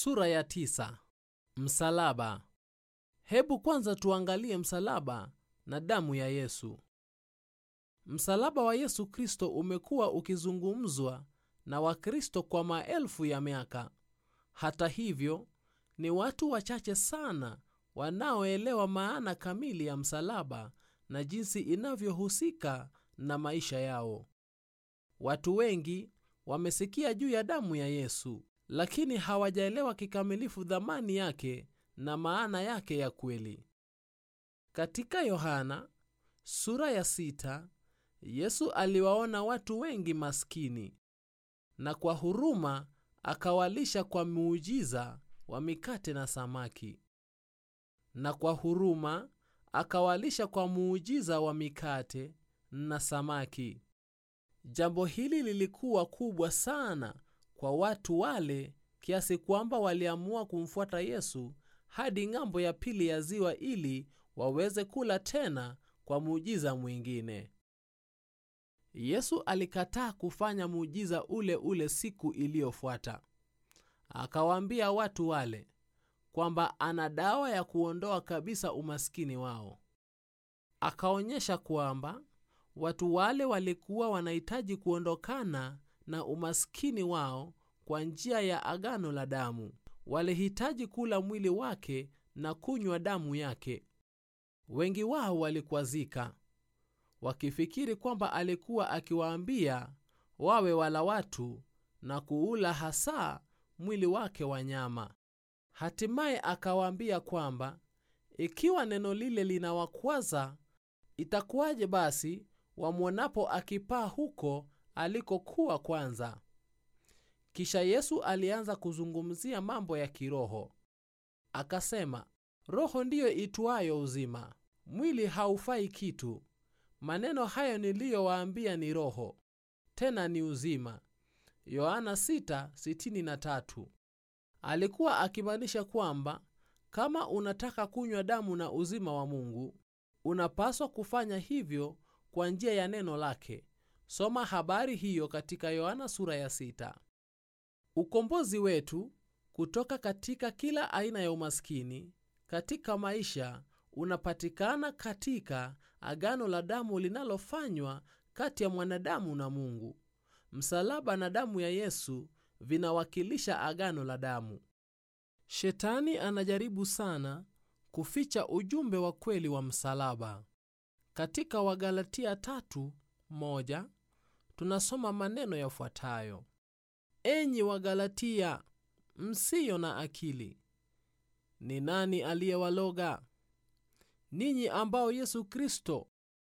Sura ya tisa. Msalaba. Hebu kwanza tuangalie msalaba na damu ya Yesu. Msalaba wa Yesu Kristo umekuwa ukizungumzwa na Wakristo kwa maelfu ya miaka. Hata hivyo, ni watu wachache sana wanaoelewa maana kamili ya msalaba na jinsi inavyohusika na maisha yao. Watu wengi wamesikia juu ya damu ya Yesu, lakini hawajaelewa kikamilifu dhamani yake na maana yake ya kweli. Katika Yohana sura ya sita, Yesu aliwaona watu wengi maskini na kwa huruma akawalisha kwa muujiza wa mikate na samaki. Na kwa huruma akawalisha kwa muujiza wa mikate na samaki. Jambo hili lilikuwa kubwa sana kwa watu wale kiasi kwamba waliamua kumfuata Yesu hadi ng'ambo ya pili ya ziwa ili waweze kula tena kwa muujiza mwingine. Yesu alikataa kufanya muujiza ule ule siku iliyofuata. Akawaambia watu wale kwamba ana dawa ya kuondoa kabisa umaskini wao. Akaonyesha kwamba watu wale walikuwa wanahitaji kuondokana na umaskini wao kwa njia ya agano la damu. Walihitaji kula mwili wake na kunywa damu yake. Wengi wao walikwazika wakifikiri kwamba alikuwa akiwaambia wawe wala watu na kuula hasa mwili wake wa nyama. Hatimaye akawaambia kwamba ikiwa neno lile linawakwaza, itakuwaje basi wamwonapo akipaa huko alikokuwa kwanza? Kisha Yesu alianza kuzungumzia mambo ya kiroho. Akasema, roho ndiyo itwayo uzima, mwili haufai kitu. Maneno hayo niliyowaambia ni roho, tena ni uzima. Yohana 6:63. Alikuwa akimaanisha kwamba kama unataka kunywa damu na uzima wa Mungu, unapaswa kufanya hivyo kwa njia ya neno lake. Soma habari hiyo katika Yohana sura ya sita. Ukombozi wetu kutoka katika kila aina ya umaskini katika maisha unapatikana katika agano la damu linalofanywa kati ya mwanadamu na Mungu. Msalaba na damu ya Yesu vinawakilisha agano la damu. Shetani anajaribu sana kuficha ujumbe wa kweli wa msalaba. Katika Wagalatia tatu moja tunasoma maneno yafuatayo: Enyi Wagalatia msiyo na akili, ni nani aliyewaloga ninyi ambao Yesu Kristo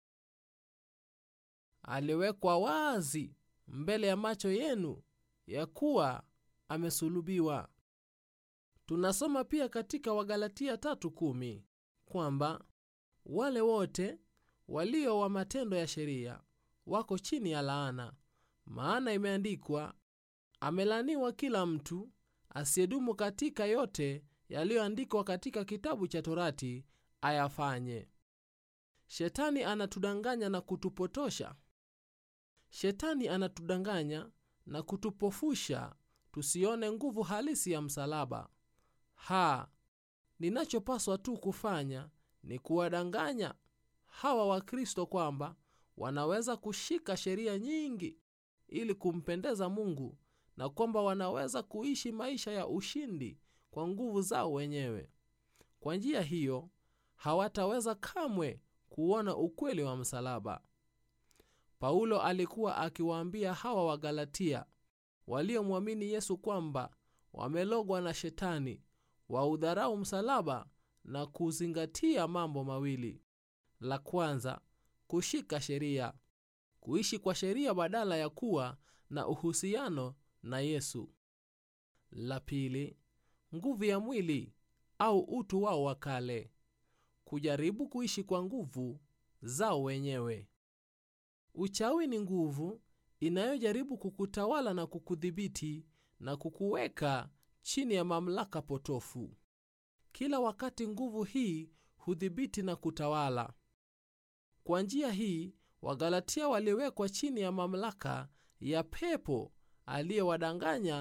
aliwekwa wazi mbele ya macho yenu ya kuwa amesulubiwa. Tunasoma pia katika Wagalatia tatu kumi kwamba wale wote walio wa matendo ya sheria wako chini ya laana, maana imeandikwa, amelaniwa kila mtu asiyedumu katika yote yaliyoandikwa katika kitabu cha Torati ayafanye. Shetani anatudanganya na kutupotosha. Shetani anatudanganya na kutupofusha tusione nguvu halisi ya msalaba. Ha, ninachopaswa tu kufanya ni kuwadanganya hawa Wakristo kwamba wanaweza kushika sheria nyingi ili kumpendeza Mungu na kwamba wanaweza kuishi maisha ya ushindi kwa nguvu zao wenyewe. Kwa njia hiyo hawataweza kamwe kuona ukweli wa msalaba. Paulo alikuwa akiwaambia hawa Wagalatia waliomwamini Yesu kwamba wamelogwa na Shetani waudharau msalaba na kuzingatia mambo mawili: la kwanza, kushika sheria, kuishi kwa sheria badala ya kuwa na uhusiano na Yesu; la pili, nguvu ya mwili au utu wao wa kale, kujaribu kuishi kwa nguvu zao wenyewe. Uchawi ni nguvu inayojaribu kukutawala na kukudhibiti na kukuweka chini ya mamlaka potofu. Kila wakati nguvu hii hudhibiti na kutawala. Kwa njia hii, Wagalatia waliwekwa chini ya mamlaka ya pepo aliyewadanganya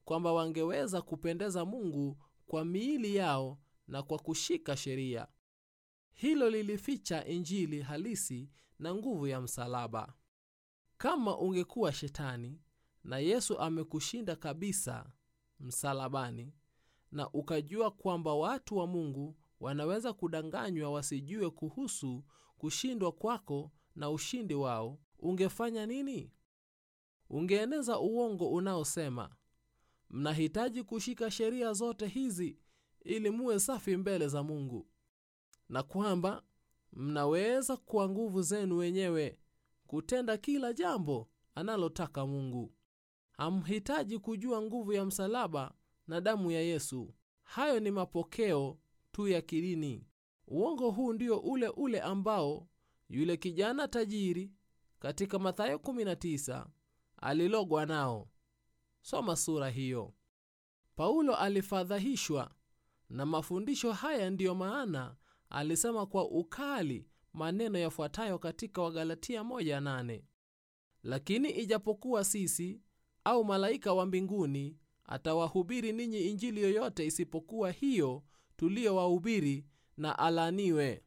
kwamba wangeweza kupendeza mungu kwa miili yao na kwa kushika sheria hilo lilificha injili halisi na nguvu ya msalaba kama ungekuwa shetani na yesu amekushinda kabisa msalabani na ukajua kwamba watu wa mungu wanaweza kudanganywa wasijue kuhusu kushindwa kwako na ushindi wao ungefanya nini ungeeneza uongo unaosema mnahitaji kushika sheria zote hizi ili muwe safi mbele za mungu na kwamba mnaweza kwa nguvu zenu wenyewe kutenda kila jambo analotaka mungu hamhitaji kujua nguvu ya msalaba na damu ya yesu hayo ni mapokeo tu ya kidini uongo huu ndio ule ule ambao yule kijana tajiri katika mathayo 19 alilogwa nao soma sura hiyo paulo alifadhahishwa na mafundisho haya ndiyo maana alisema kwa ukali maneno yafuatayo katika wagalatia 1:8 lakini ijapokuwa sisi au malaika wa mbinguni atawahubiri ninyi injili yoyote isipokuwa hiyo tuliyowahubiri na alaniwe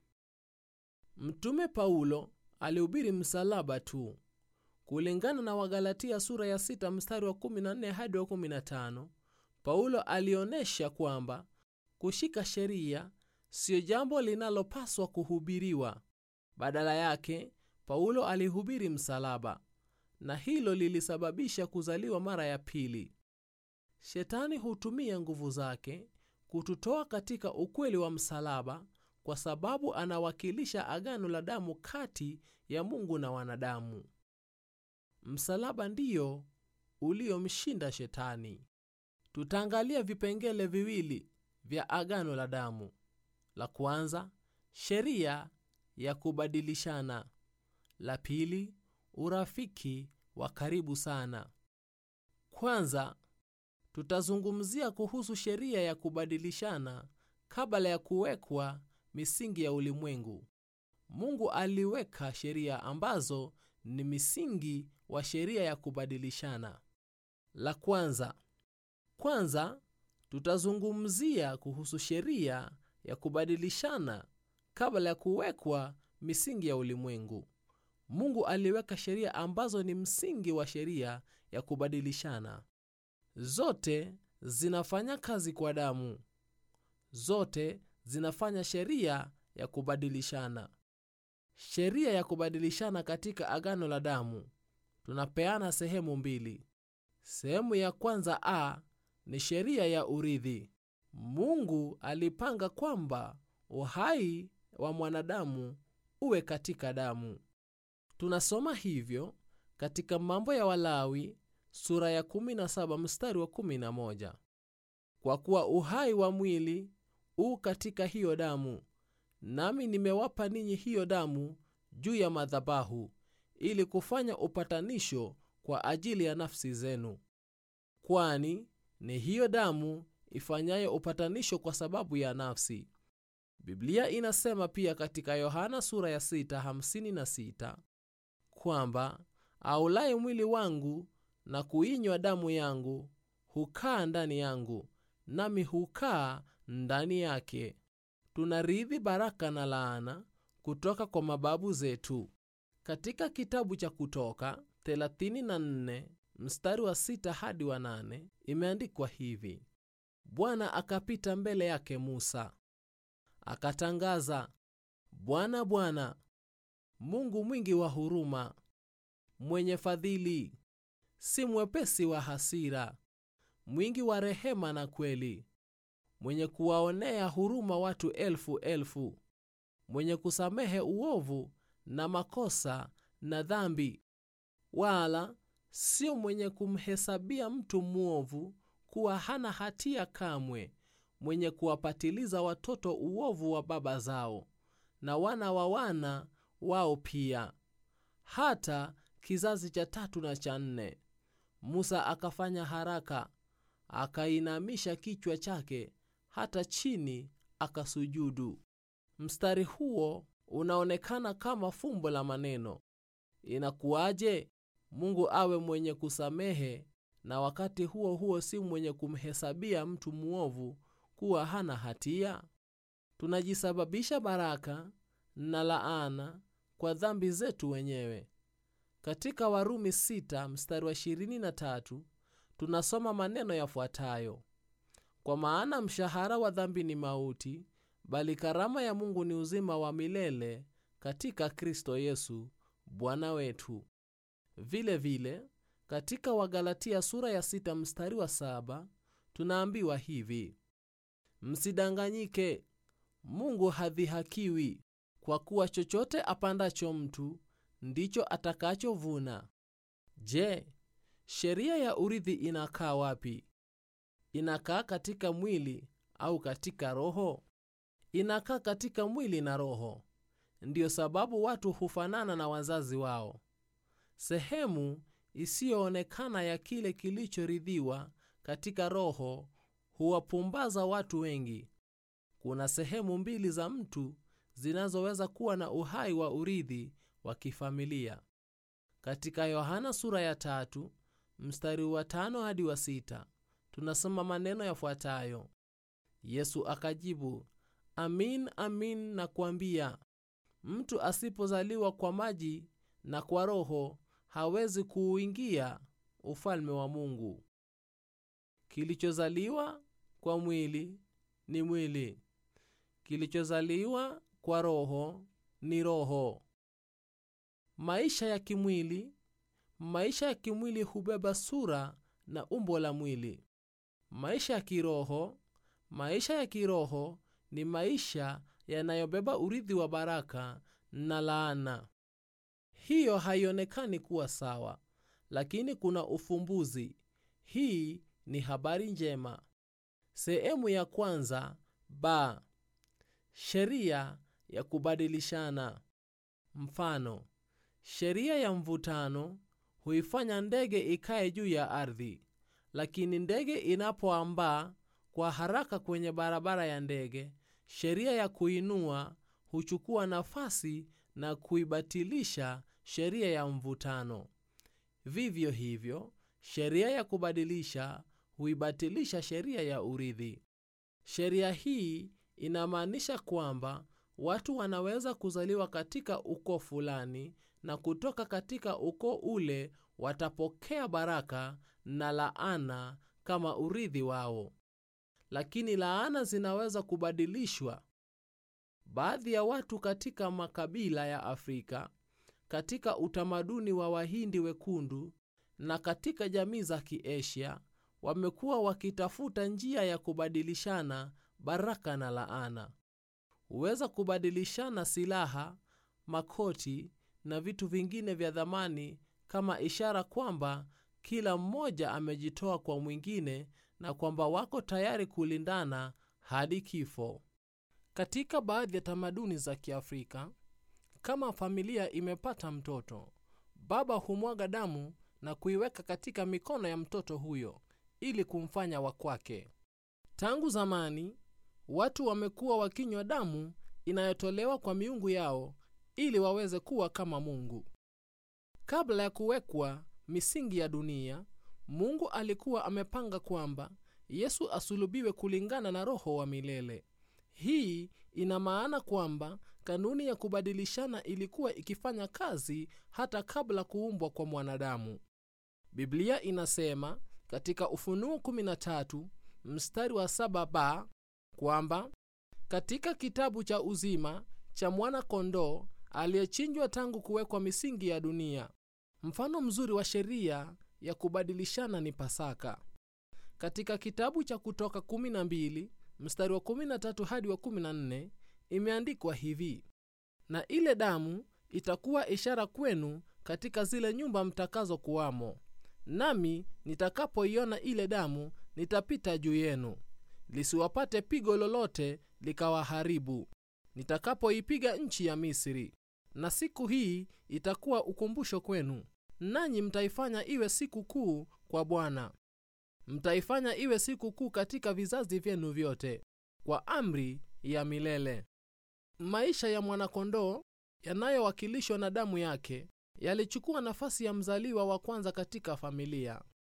mtume paulo alihubiri msalaba tu kulingana na wagalatia sura ya 6 mstari wa 14 hadi wa 15 paulo alionyesha kwamba kushika sheria siyo jambo linalopaswa kuhubiriwa badala yake paulo alihubiri msalaba na hilo lilisababisha kuzaliwa mara ya pili shetani hutumia nguvu zake kututoa katika ukweli wa msalaba kwa sababu anawakilisha agano la damu kati ya mungu na wanadamu msalaba ndiyo uliomshinda shetani tutaangalia vipengele viwili vya agano la damu la kwanza sheria ya kubadilishana la pili urafiki wa karibu sana kwanza tutazungumzia kuhusu sheria ya kubadilishana kabla ya kuwekwa misingi ya ulimwengu mungu aliweka sheria ambazo ni misingi wa sheria ya kubadilishana la kwanza kwanza tutazungumzia kuhusu sheria ya kubadilishana kabla ya kuwekwa misingi ya ulimwengu mungu aliweka sheria ambazo ni msingi wa sheria ya kubadilishana zote zinafanya kazi kwa damu zote zinafanya sheria ya kubadilishana sheria ya kubadilishana katika agano la damu tunapeana sehemu mbili sehemu ya kwanza a ni sheria ya urithi mungu alipanga kwamba uhai wa mwanadamu uwe katika damu tunasoma hivyo katika mambo ya walawi sura ya 17 mstari wa 11 kwa kuwa uhai wa mwili u katika hiyo damu nami nimewapa ninyi hiyo damu juu ya madhabahu ili kufanya upatanisho kwa ajili ya nafsi zenu kwani ni hiyo damu ifanyayo upatanisho kwa sababu ya nafsi biblia inasema pia katika yohana sura ya 656 kwamba aulaye mwili wangu na kuinywa damu yangu hukaa ndani yangu nami hukaa ndani yake tunarithi baraka na laana kutoka kwa mababu zetu katika kitabu cha kutoka 34 mstari wa 6 hadi wa 8 imeandikwa hivi bwana akapita mbele yake musa akatangaza bwana bwana mungu mwingi wa huruma mwenye fadhili si mwepesi wa hasira mwingi wa rehema na kweli mwenye kuwaonea huruma watu elfu elfu mwenye kusamehe uovu na makosa na dhambi wala sio mwenye kumhesabia mtu mwovu kuwa hana hatia kamwe mwenye kuwapatiliza watoto uovu wa baba zao na wana wa wana wao pia hata kizazi cha tatu na cha nne musa akafanya haraka akainamisha kichwa chake hata chini akasujudu mstari huo unaonekana kama fumbo la maneno inakuwaje mungu awe mwenye kusamehe na wakati huo huo si mwenye kumhesabia mtu mwovu kuwa hana hatia? Tunajisababisha baraka na laana kwa dhambi zetu wenyewe. Katika Warumi 6 mstari wa 23 tunasoma maneno yafuatayo: kwa maana mshahara wa dhambi ni mauti, bali karama ya Mungu ni uzima wa milele katika Kristo Yesu Bwana wetu. Vile vile katika Wagalatia sura ya sita mstari wa saba tunaambiwa hivi: msidanganyike, Mungu hadhihakiwi, kwa kuwa chochote apandacho mtu ndicho atakachovuna. Je, sheria ya urithi inakaa wapi? Inakaa katika mwili au katika roho? Inakaa katika mwili na roho. Ndiyo sababu watu hufanana na wazazi wao. Sehemu isiyoonekana ya kile kilichorithiwa katika roho huwapumbaza watu wengi. Kuna sehemu mbili za mtu zinazoweza kuwa na uhai wa urithi wa kifamilia. Katika Yohana sura ya tatu mstari wa tano hadi wa sita tunasoma maneno yafuatayo: Yesu akajibu, amin amin nakuambia, mtu asipozaliwa kwa maji na kwa Roho hawezi kuuingia ufalme wa Mungu. Kilichozaliwa kwa mwili ni mwili, kilichozaliwa kwa roho ni roho. Maisha ya kimwili, maisha ya kimwili hubeba sura na umbo la mwili. Maisha ya kiroho, maisha ya kiroho ni maisha yanayobeba urithi wa baraka na laana. Hiyo haionekani kuwa sawa, lakini kuna ufumbuzi. Hii ni habari njema. Sehemu ya kwanza ba sheria ya kubadilishana. Mfano, sheria ya mvutano huifanya ndege ikae juu ya ardhi, lakini ndege inapoambaa kwa haraka kwenye barabara ya ndege, sheria ya kuinua huchukua nafasi na kuibatilisha sheria ya mvutano. Vivyo hivyo, sheria ya kubadilisha huibatilisha sheria ya urithi. Sheria hii inamaanisha kwamba watu wanaweza kuzaliwa katika ukoo fulani na kutoka katika ukoo ule watapokea baraka na laana kama urithi wao, lakini laana zinaweza kubadilishwa. Baadhi ya watu katika makabila ya Afrika, katika utamaduni wa Wahindi wekundu na katika jamii za Kiasia wamekuwa wakitafuta njia ya kubadilishana baraka na laana. Huweza kubadilishana silaha, makoti na vitu vingine vya thamani kama ishara kwamba kila mmoja amejitoa kwa mwingine na kwamba wako tayari kulindana hadi kifo. Katika baadhi ya tamaduni za Kiafrika, kama familia imepata mtoto, baba humwaga damu na kuiweka katika mikono ya mtoto huyo ili kumfanya wa kwake. Tangu zamani, watu wamekuwa wakinywa damu inayotolewa kwa miungu yao ili waweze kuwa kama Mungu. Kabla ya kuwekwa misingi ya dunia, Mungu alikuwa amepanga kwamba Yesu asulubiwe kulingana na Roho wa milele. Hii ina maana kwamba kanuni ya kubadilishana ilikuwa ikifanya kazi hata kabla kuumbwa kwa mwanadamu. Biblia inasema katika Ufunuo 13 mstari wa 7b kwamba katika kitabu cha uzima cha mwana-kondoo aliyechinjwa tangu kuwekwa misingi ya dunia. Mfano mzuri wa sheria ya kubadilishana ni Pasaka. Katika kitabu cha Kutoka 12 mstari wa 13 hadi wa 14 imeandikwa hivi: na ile damu itakuwa ishara kwenu katika zile nyumba mtakazo kuwamo, nami nitakapoiona ile damu nitapita juu yenu, lisiwapate pigo lolote likawaharibu, nitakapoipiga nchi ya Misri. Na siku hii itakuwa ukumbusho kwenu, nanyi mtaifanya iwe siku kuu kwa Bwana. Mtaifanya iwe siku kuu katika vizazi vyenu vyote, kwa amri ya milele. Maisha ya mwanakondoo yanayowakilishwa na damu yake yalichukua nafasi ya mzaliwa wa kwanza katika familia.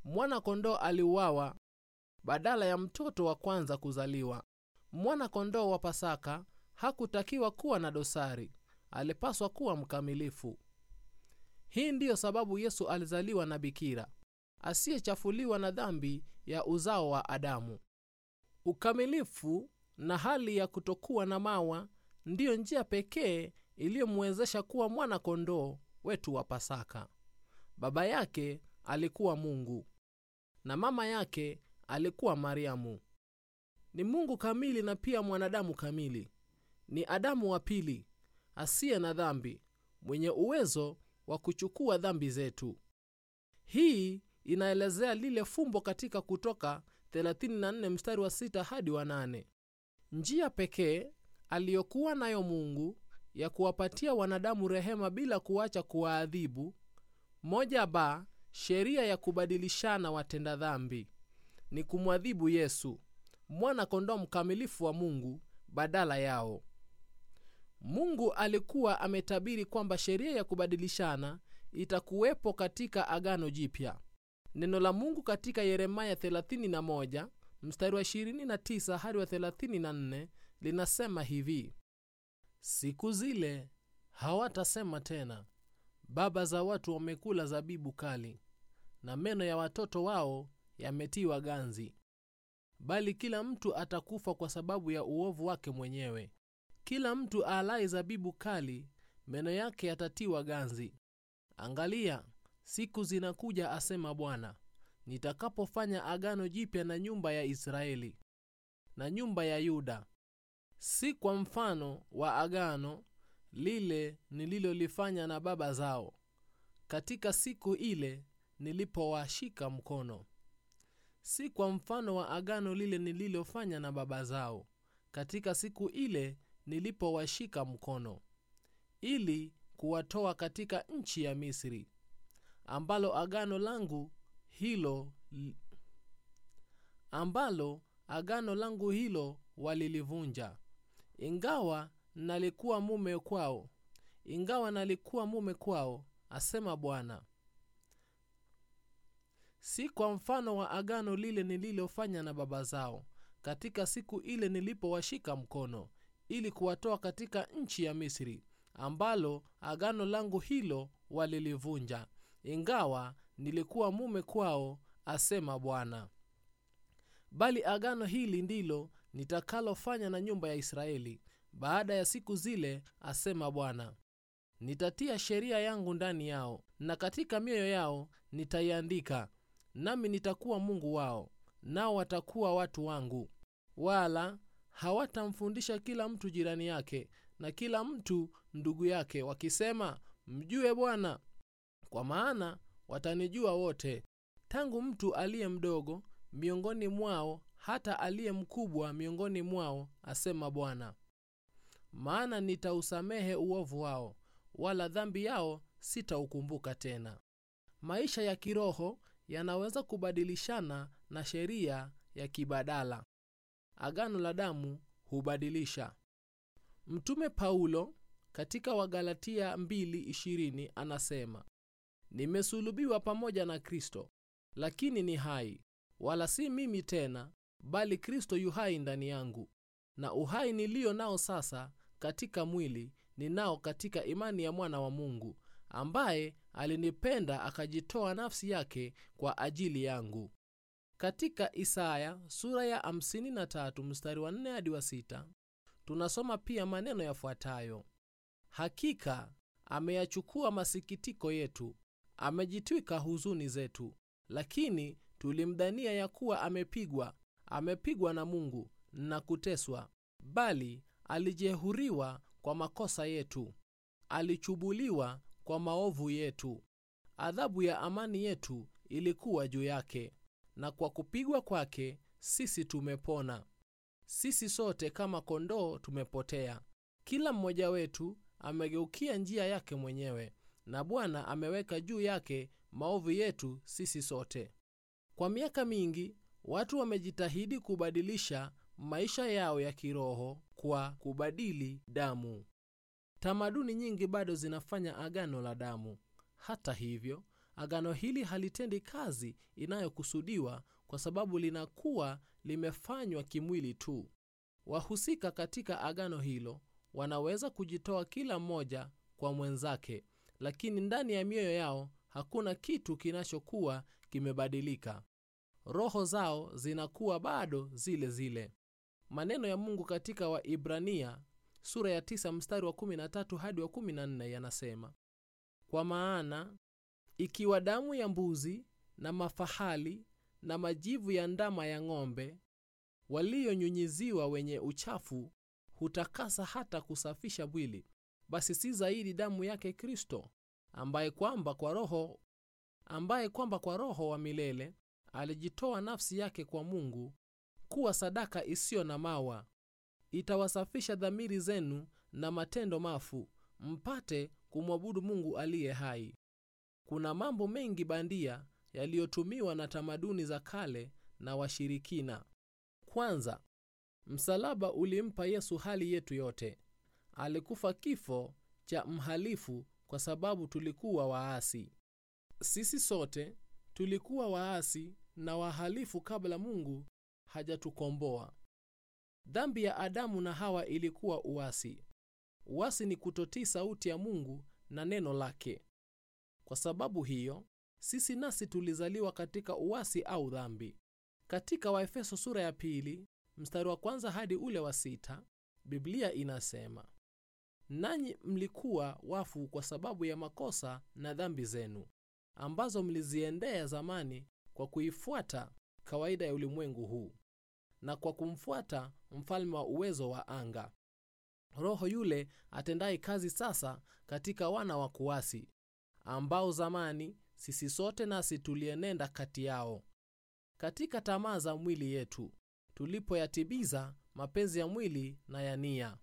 mwana kondoo aliuawa badala ya mtoto wa kwanza kuzaliwa. Mwana kondoo wa Pasaka hakutakiwa kuwa na dosari, alipaswa kuwa mkamilifu. Hii ndiyo sababu Yesu alizaliwa na bikira asiyechafuliwa na dhambi ya uzao wa Adamu. Ukamilifu na hali ya kutokuwa na mawa ndiyo njia pekee iliyomwezesha kuwa mwana kondoo wetu wa Pasaka. Baba yake alikuwa Mungu na mama yake alikuwa Mariamu. Ni Mungu kamili na pia mwanadamu kamili. Ni Adamu wa pili asiye na dhambi, mwenye uwezo wa kuchukua dhambi zetu. Hii inaelezea lile fumbo katika Kutoka 34 mstari wa 6 hadi wa 8. Njia pekee aliyokuwa nayo Mungu ya kuwapatia wanadamu rehema bila kuacha kuwaadhibu, moja ba sheria ya kubadilishana watenda dhambi, ni kumwadhibu Yesu mwana kondoo mkamilifu wa Mungu badala yao. Mungu alikuwa ametabiri kwamba sheria ya kubadilishana itakuwepo katika Agano Jipya. Neno la Mungu katika Yeremaya 31 mstari wa 29 hadi wa 34 linasema hivi: siku zile hawatasema tena, baba za watu wamekula zabibu kali, na meno ya watoto wao yametiwa ganzi bali kila mtu atakufa kwa sababu ya uovu wake mwenyewe. Kila mtu aalaye zabibu kali, meno yake yatatiwa ganzi. Angalia, siku zinakuja, asema Bwana, nitakapofanya agano jipya na nyumba ya Israeli na nyumba ya Yuda, si kwa mfano wa agano lile nililolifanya na baba zao katika siku ile nilipowashika mkono si kwa mfano wa agano lile nililofanya na baba zao katika siku ile nilipowashika mkono, ili kuwatoa katika nchi ya Misri, ambalo agano langu hilo ambalo agano langu hilo walilivunja, ingawa nalikuwa mume kwao, ingawa nalikuwa mume kwao, asema Bwana si kwa mfano wa agano lile nililofanya na baba zao katika siku ile nilipowashika mkono ili kuwatoa katika nchi ya Misri, ambalo agano langu hilo walilivunja, ingawa nilikuwa mume kwao, asema Bwana. Bali agano hili ndilo nitakalofanya na nyumba ya Israeli baada ya siku zile, asema Bwana. Nitatia sheria yangu ndani yao, na katika mioyo yao nitaiandika nami nitakuwa Mungu wao, nao watakuwa watu wangu. Wala hawatamfundisha kila mtu jirani yake na kila mtu ndugu yake, wakisema, mjue Bwana, kwa maana watanijua wote, tangu mtu aliye mdogo miongoni mwao hata aliye mkubwa miongoni mwao, asema Bwana. Maana nitausamehe uovu wao, wala dhambi yao sitaukumbuka tena. Maisha ya kiroho yanaweza kubadilishana na sheria ya kibadala. Agano la damu hubadilisha. Mtume Paulo katika Wagalatia 2:20 anasema, nimesulubiwa pamoja na Kristo, lakini ni hai, wala si mimi tena, bali Kristo yu hai ndani yangu. Na uhai nilio nao sasa katika mwili ninao katika imani ya mwana wa Mungu ambaye alinipenda akajitoa nafsi yake kwa ajili yangu. Katika Isaya sura ya 53 mstari wa 4 hadi wa 6 tunasoma pia maneno yafuatayo: hakika ameyachukua masikitiko yetu, amejitwika huzuni zetu, lakini tulimdhania ya kuwa amepigwa, amepigwa na Mungu na kuteswa, bali alijehuriwa kwa makosa yetu, alichubuliwa kwa maovu yetu. Adhabu ya amani yetu ilikuwa juu yake, na kwa kupigwa kwake sisi tumepona. Sisi sote kama kondoo tumepotea, kila mmoja wetu amegeukia njia yake mwenyewe, na Bwana ameweka juu yake maovu yetu sisi sote. Kwa miaka mingi watu wamejitahidi kubadilisha maisha yao ya kiroho kwa kubadili damu. Tamaduni nyingi bado zinafanya agano la damu. Hata hivyo, agano hili halitendi kazi inayokusudiwa kwa sababu linakuwa limefanywa kimwili tu. Wahusika katika agano hilo wanaweza kujitoa kila mmoja kwa mwenzake, lakini ndani ya mioyo yao hakuna kitu kinachokuwa kimebadilika. Roho zao zinakuwa bado zile zile. Maneno ya Mungu katika Waibrania sura ya 9 mstari wa 13 hadi wa 14 yanasema, kwa maana ikiwa damu ya mbuzi na mafahali na majivu ya ndama ya ng'ombe waliyonyunyiziwa wenye uchafu hutakasa hata kusafisha mwili, basi si zaidi damu yake Kristo, ambaye kwamba kwa roho ambaye kwamba kwa roho wa milele alijitoa nafsi yake kwa Mungu kuwa sadaka isiyo na mawa, itawasafisha dhamiri zenu na matendo mafu, mpate kumwabudu Mungu aliye hai. Kuna mambo mengi bandia yaliyotumiwa na tamaduni za kale na washirikina. Kwanza, msalaba ulimpa Yesu hali yetu yote. Alikufa kifo cha mhalifu kwa sababu tulikuwa waasi. Sisi sote tulikuwa waasi na wahalifu kabla Mungu hajatukomboa. Dhambi ya Adamu na Hawa ilikuwa uasi. Uasi ni kutotii sauti ya Mungu na neno lake. Kwa sababu hiyo, sisi nasi tulizaliwa katika uasi au dhambi. Katika Waefeso sura ya pili mstari wa kwanza hadi ule wa sita Biblia inasema, nanyi mlikuwa wafu kwa sababu ya makosa na dhambi zenu ambazo mliziendea zamani kwa kuifuata kawaida ya ulimwengu huu na kwa kumfuata mfalme wa uwezo wa anga, roho yule atendaye kazi sasa katika wana wa kuasi, ambao zamani sisi sote nasi tulienenda kati yao katika tamaa za mwili yetu, tulipoyatimiza mapenzi ya mwili na ya nia,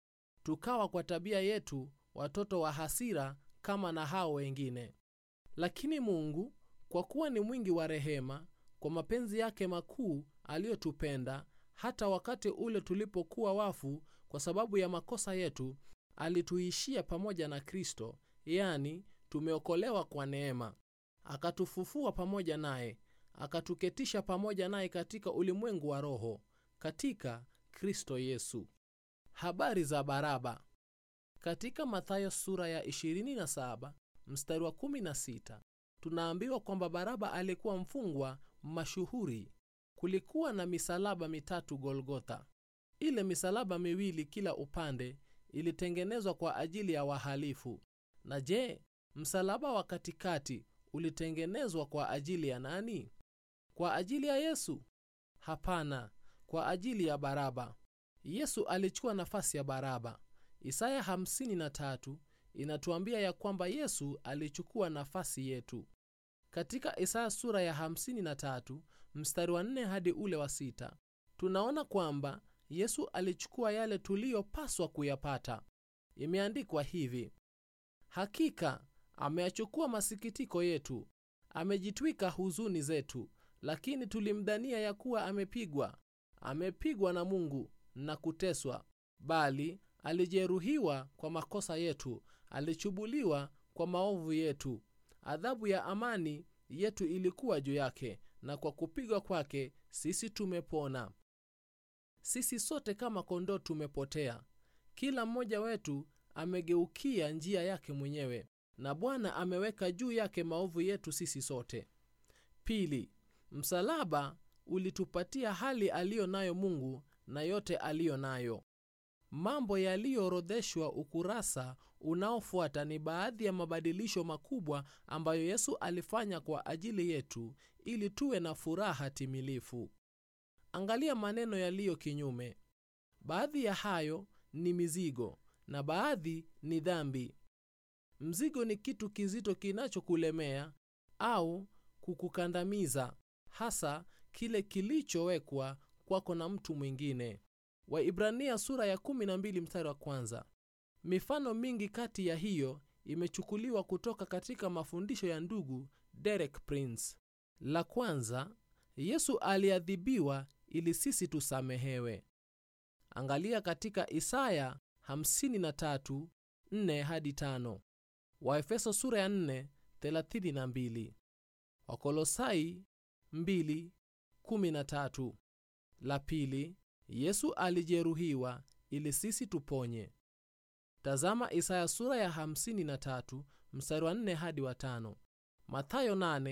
tukawa kwa tabia yetu watoto wa hasira kama na hao wengine. Lakini Mungu kwa kuwa ni mwingi wa rehema, kwa mapenzi yake makuu aliyotupenda, hata wakati ule tulipokuwa wafu kwa sababu ya makosa yetu, alituishia pamoja na Kristo, yani tumeokolewa kwa neema. Akatufufua pamoja naye, akatuketisha pamoja naye katika ulimwengu wa roho, katika Kristo Yesu. Habari za Baraba. Katika Mathayo sura ya 27 mstari wa 16 tunaambiwa kwamba Baraba alikuwa mfungwa mashuhuri. Kulikuwa na misalaba mitatu Golgotha. Ile misalaba miwili kila upande ilitengenezwa kwa ajili ya wahalifu. Na je, msalaba wa katikati ulitengenezwa kwa ajili ya nani? Kwa ajili ya Yesu? Hapana, kwa ajili ya Baraba. Yesu alichukua nafasi ya Baraba. Isaya 53 inatuambia ya kwamba Yesu alichukua nafasi yetu. Katika Isaya sura ya 53 mstari wa 4 hadi ule wa sita tunaona kwamba Yesu alichukua yale tuliyopaswa kuyapata. Imeandikwa hivi: hakika ameyachukua masikitiko yetu, amejitwika huzuni zetu, lakini tulimdhania ya kuwa amepigwa, amepigwa na Mungu na kuteswa, bali alijeruhiwa kwa makosa yetu, alichubuliwa kwa maovu yetu. Adhabu ya amani yetu ilikuwa juu yake, na kwa kupigwa kwake sisi tumepona. Sisi sote kama kondoo tumepotea, kila mmoja wetu amegeukia njia yake mwenyewe, na Bwana ameweka juu yake maovu yetu sisi sote. Pili, msalaba ulitupatia hali aliyo nayo Mungu na yote aliyo nayo. Mambo yaliyoorodheshwa ukurasa unaofuata ni baadhi ya mabadilisho makubwa ambayo Yesu alifanya kwa ajili yetu ili tuwe na furaha timilifu. Angalia maneno yaliyo kinyume. Baadhi ya hayo ni mizigo na baadhi ni dhambi. Mzigo ni kitu kizito kinachokulemea au kukukandamiza, hasa kile kilichowekwa kwako na mtu mwingine. Waibrania sura ya 12 mstari wa kwanza. Mifano mingi kati ya hiyo imechukuliwa kutoka katika mafundisho ya ndugu Derek Prince. La kwanza, Yesu aliadhibiwa ili sisi tusamehewe. Angalia katika Isaya 53:4 hadi 5, Waefeso sura ya 4 32 wakolosai 2:13 la pili yesu alijeruhiwa ili sisi tuponye tazama isaya sura ya 53 mstari wa 4 hadi wa 5 mathayo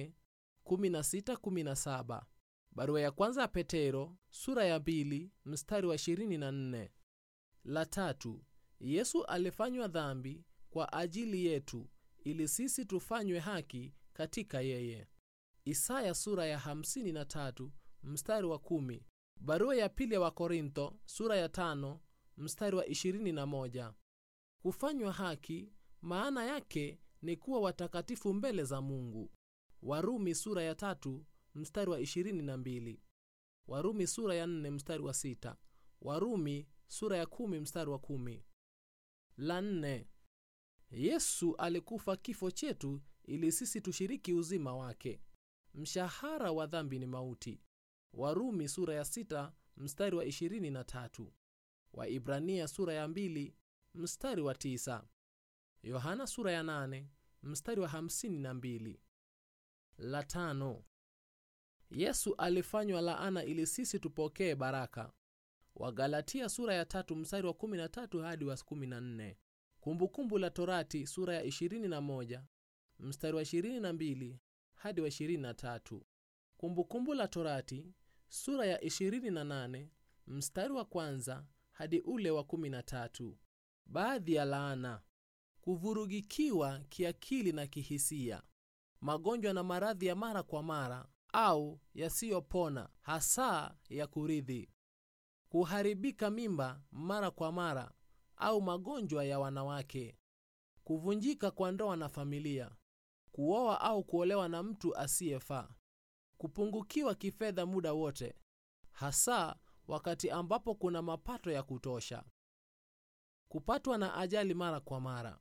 8:16-17 barua ya kwanza ya petero sura ya 2 mstari wa 24 la tatu yesu alifanywa dhambi kwa ajili yetu ili sisi tufanywe haki katika yeye isaya sura ya 53 mstari wa 10 barua ya pili ya wakorintho sura ya 5 mstari wa 21 kufanywa haki maana yake ni kuwa watakatifu mbele za mungu warumi sura ya tatu mstari wa 22 warumi sura ya 4 mstari wa 6 warumi sura ya 10 mstari wa 10 la nne yesu alikufa kifo chetu ili sisi tushiriki uzima wake mshahara wa dhambi ni mauti warumi sura ya 6 mstari wa 23 waibrania sura ya 2 mstari wa 9 yohana sura ya 8 mstari wa 52 la tano yesu alifanywa laana ili sisi tupokee baraka wagalatia sura ya tatu mstari wa 13 hadi wa 14 kumbukumbu la torati sura ya 21 mstari wa 22 hadi wa 23 kumbukumbu la torati sura ya 28 mstari wa kwanza hadi ule wa 13 baadhi ya laana kuvurugikiwa kiakili na kihisia magonjwa na maradhi ya mara kwa mara au yasiyopona hasa ya kurithi kuharibika mimba mara kwa mara au magonjwa ya wanawake kuvunjika kwa ndoa na familia kuoa au kuolewa na mtu asiyefaa kupungukiwa kifedha muda wote hasa wakati ambapo kuna mapato ya kutosha kupatwa na ajali mara kwa mara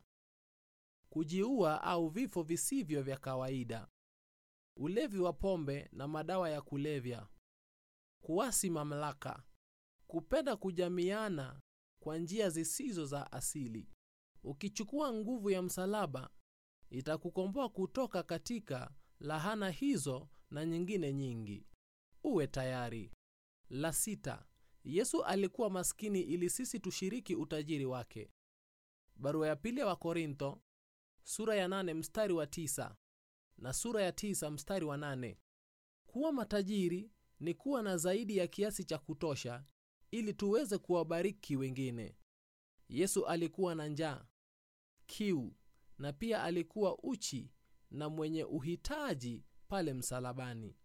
kujiua au vifo visivyo vya kawaida ulevi wa pombe na madawa ya kulevya kuasi mamlaka kupenda kujamiana kwa njia zisizo za asili ukichukua nguvu ya msalaba itakukomboa kutoka katika lahana hizo na nyingine nyingi uwe tayari la sita yesu alikuwa maskini ili sisi tushiriki utajiri wake barua ya pili ya wakorintho sura ya nane mstari wa tisa na sura ya tisa mstari wa nane kuwa matajiri ni kuwa na zaidi ya kiasi cha kutosha ili tuweze kuwabariki wengine yesu alikuwa na njaa kiu na pia alikuwa uchi na mwenye uhitaji pale msalabani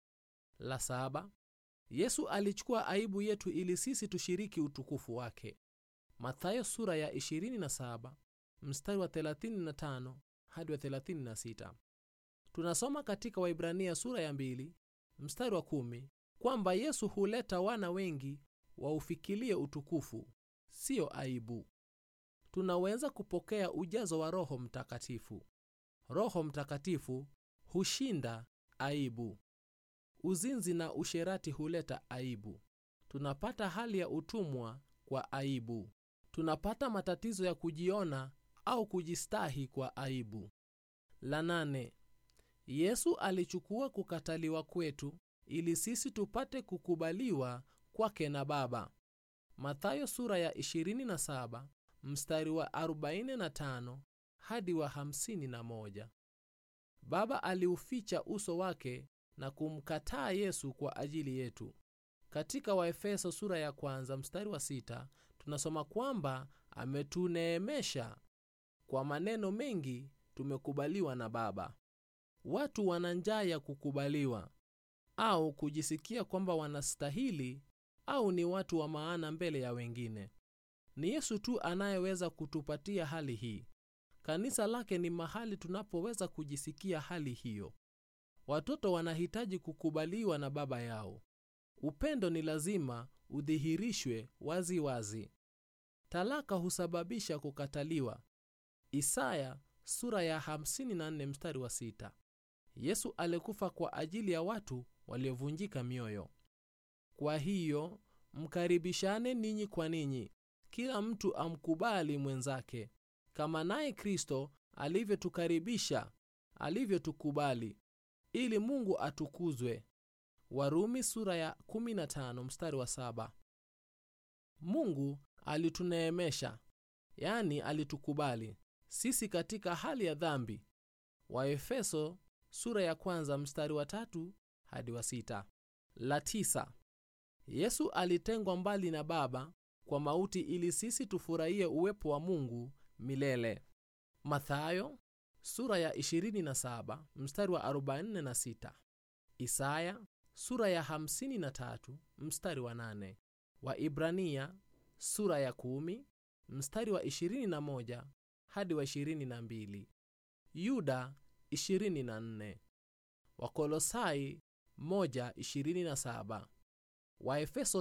la saba yesu alichukua aibu yetu ili sisi tushiriki utukufu wake mathayo sura ya 27 mstari wa 35 hadi wa 36 tunasoma katika waibrania sura ya 2 mstari wa 10 kwamba yesu huleta wana wengi waufikilie utukufu siyo aibu tunaweza kupokea ujazo wa roho mtakatifu roho mtakatifu hushinda aibu uzinzi na usherati huleta aibu tunapata hali ya utumwa kwa aibu tunapata matatizo ya kujiona au kujistahi kwa aibu la nane yesu alichukua kukataliwa kwetu ili sisi tupate kukubaliwa kwake na baba mathayo sura ya 27 mstari wa 45 hadi wa 51 baba aliuficha uso wake na kumkataa yesu kwa ajili yetu katika waefeso sura ya kwanza mstari wa sita tunasoma kwamba ametuneemesha kwa maneno mengi tumekubaliwa na baba watu wana njaa ya kukubaliwa au kujisikia kwamba wanastahili au ni watu wa maana mbele ya wengine ni yesu tu anayeweza kutupatia hali hii kanisa lake ni mahali tunapoweza kujisikia hali hiyo watoto wanahitaji kukubaliwa na baba yao upendo ni lazima udhihirishwe wazi wazi talaka husababisha kukataliwa isaya sura ya 54 mstari wa 6 yesu alikufa kwa ajili ya watu waliovunjika mioyo kwa hiyo mkaribishane ninyi kwa ninyi kila mtu amkubali mwenzake kama naye kristo alivyotukaribisha alivyotukubali ili mungu atukuzwe warumi sura ya 15 mstari wa 7 mungu alituneemesha yani alitukubali sisi katika hali ya dhambi waefeso sura ya kwanza mstari wa tatu hadi wa sita la tisa yesu alitengwa mbali na baba kwa mauti ili sisi tufurahie uwepo wa mungu milele mathayo sura ya 27 mstari wa 46 isaya sura ya 53 mstari wa 8 waibrania sura ya 10 mstari wa 21 hadi wa 22 yuda 24 wakolosai 1:27 waefeso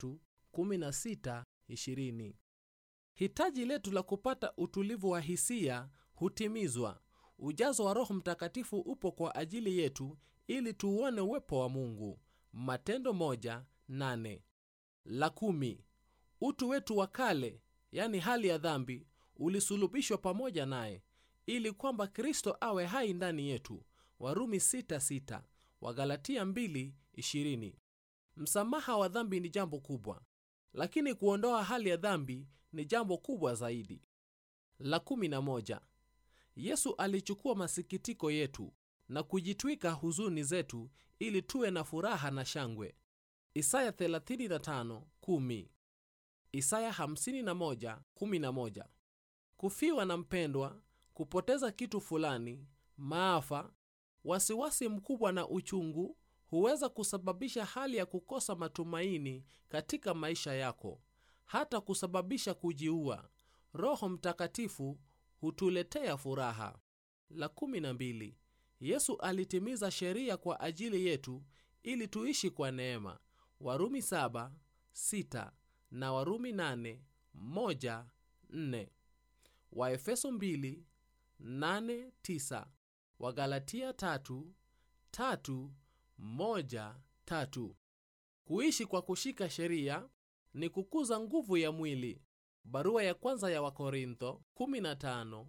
3:16-20 hitaji letu la kupata utulivu wa hisia hutimizwa ujazo wa roho mtakatifu upo kwa ajili yetu ili tuuone uwepo wa mungu matendo 1:8 la kumi utu wetu wa kale yani hali ya dhambi ulisulubishwa pamoja naye ili kwamba kristo awe hai ndani yetu warumi 6:6 wagalatia 2:20 msamaha wa dhambi ni jambo kubwa lakini kuondoa hali ya dhambi ni jambo kubwa zaidi la 11 yesu alichukua masikitiko yetu na kujitwika huzuni zetu ili tuwe na furaha na shangwe isaya 35:10 isaya 51:11 kufiwa na mpendwa kupoteza kitu fulani maafa wasiwasi mkubwa na uchungu huweza kusababisha hali ya kukosa matumaini katika maisha yako hata kusababisha kujiua roho mtakatifu hutuletea furaha la 12 yesu alitimiza sheria kwa ajili yetu ili tuishi kwa neema warumi 7 6 na warumi 8 1 4 waefeso 2 8 9 wagalatia 3 3 1 3 kuishi kwa kushika sheria ni kukuza nguvu ya mwili barua ya kwanza ya wakorintho 15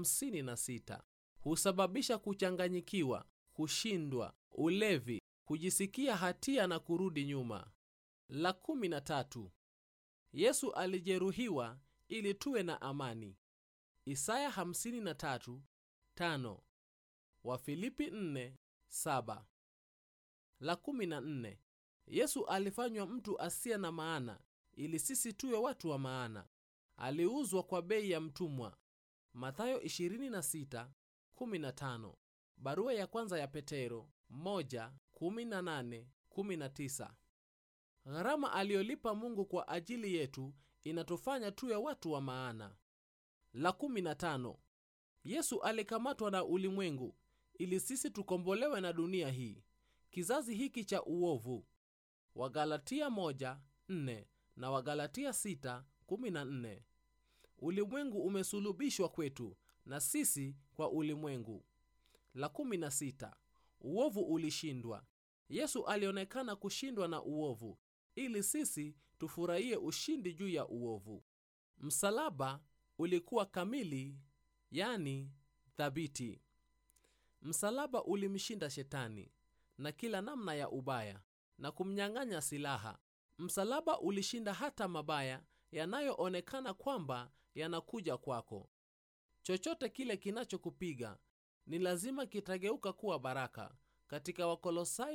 56 husababisha kuchanganyikiwa kushindwa ulevi kujisikia hatia na kurudi nyuma la 13 yesu alijeruhiwa ili tuwe na amani isaya 53 5 wafilipi 4 7 la 14 yesu alifanywa mtu asiye na maana ili sisi tuwe watu wa maana aliuzwa kwa bei ya mtumwa mathayo 26 15 barua ya kwanza ya petero 1 18 19 gharama aliyolipa mungu kwa ajili yetu inatufanya tuwe watu wa maana la 15 yesu alikamatwa na ulimwengu ili sisi tukombolewe na dunia hii kizazi hiki cha uovu wagalatia 1 4 na wagalatia 6 14 ulimwengu umesulubishwa kwetu na sisi kwa ulimwengu la 16 uovu ulishindwa yesu alionekana kushindwa na uovu ili sisi tufurahie ushindi juu ya uovu msalaba ulikuwa kamili yani thabiti msalaba ulimshinda shetani na kila namna ya ubaya na kumnyang'anya silaha msalaba ulishinda hata mabaya yanayoonekana kwamba yanakuja kwako chochote kile kinachokupiga ni lazima kitageuka kuwa baraka katika wakolosai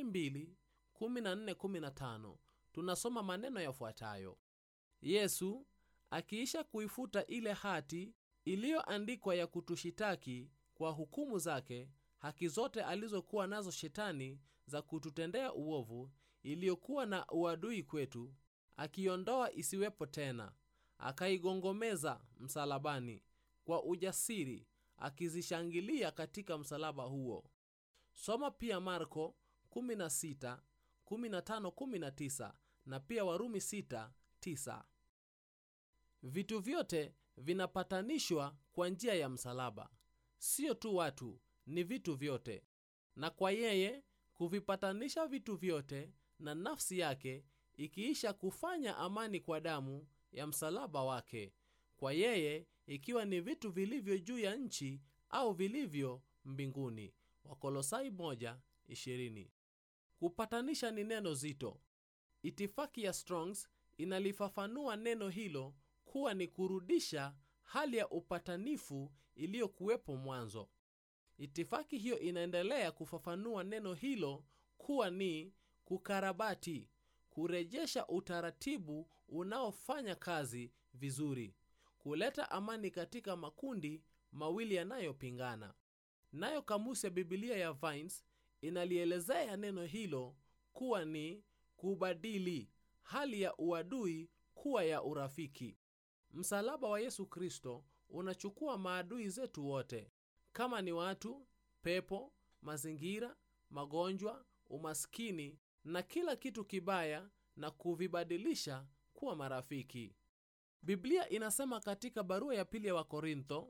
2:14-15 tunasoma maneno yafuatayo yesu akiisha kuifuta ile hati iliyoandikwa ya kutushitaki kwa hukumu zake haki zote alizokuwa nazo shetani za kututendea uovu iliyokuwa na uadui kwetu akiondoa isiwepo tena akaigongomeza msalabani kwa ujasiri akizishangilia katika msalaba huo soma pia marko 16 15 19 na pia warumi 6 9 vitu vyote vinapatanishwa kwa njia ya msalaba sio tu watu ni vitu vyote na kwa yeye kuvipatanisha vitu vyote na nafsi yake ikiisha kufanya amani kwa damu ya msalaba wake kwa yeye ikiwa ni vitu vilivyo juu ya nchi au vilivyo mbinguni wakolosai 1:20. kupatanisha ni neno zito itifaki ya strongs inalifafanua neno hilo kuwa ni kurudisha hali ya upatanifu iliyokuwepo mwanzo itifaki hiyo inaendelea kufafanua neno hilo kuwa ni kukarabati kurejesha utaratibu unaofanya kazi vizuri kuleta amani katika makundi mawili yanayopingana nayo kamusi ya bibilia ya vines inalielezea neno hilo kuwa ni kubadili hali ya uadui kuwa ya urafiki msalaba wa yesu kristo unachukua maadui zetu wote kama ni watu pepo mazingira magonjwa umaskini na kila kitu kibaya na kuvibadilisha kuwa marafiki biblia inasema katika barua ya pili ya wakorintho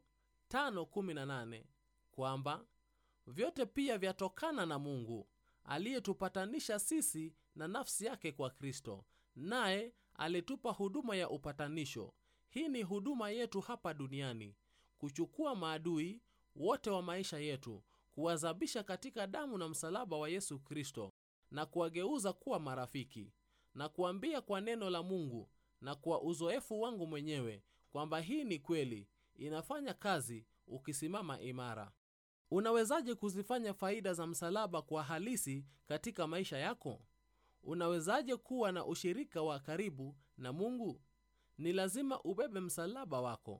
5:18 kwamba vyote pia vyatokana na mungu aliyetupatanisha sisi na nafsi yake kwa kristo naye alitupa huduma ya upatanisho hii ni huduma yetu hapa duniani kuchukua maadui wote wa maisha yetu kuwazabisha katika damu na msalaba wa yesu kristo na kuwageuza kuwa marafiki na kuambia kwa neno la mungu na kwa uzoefu wangu mwenyewe kwamba hii ni kweli inafanya kazi ukisimama imara unawezaje kuzifanya faida za msalaba kwa halisi katika maisha yako unawezaje kuwa na ushirika wa karibu na mungu ni lazima ubebe msalaba wako